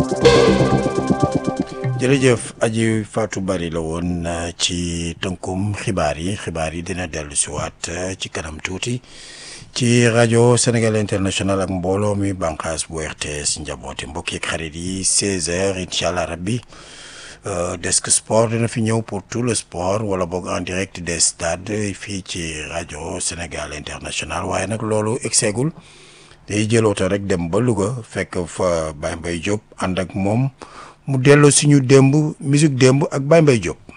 jërëjëf aji Fatou Bari la woon ci tënkum xibaar yi xibaar yi dina dellu si waat ci kanam tuuti ci rajo Sénégal international ak mbooloo mi bànqaas bu RTS njabooti mbokk yeeg xarit yi 16h incha allah rabbi desk sport dina fi ñëw pour tout le sport wala boog en direct des stades fii ci rajo Sénégal international waaye nag loolu egseegul day jël oto rek dem ba Louga fekk fa Baye Mbaye Diop ànd ak moom. mu delloo suñu démb musique démb ak Baye Mbaye Diop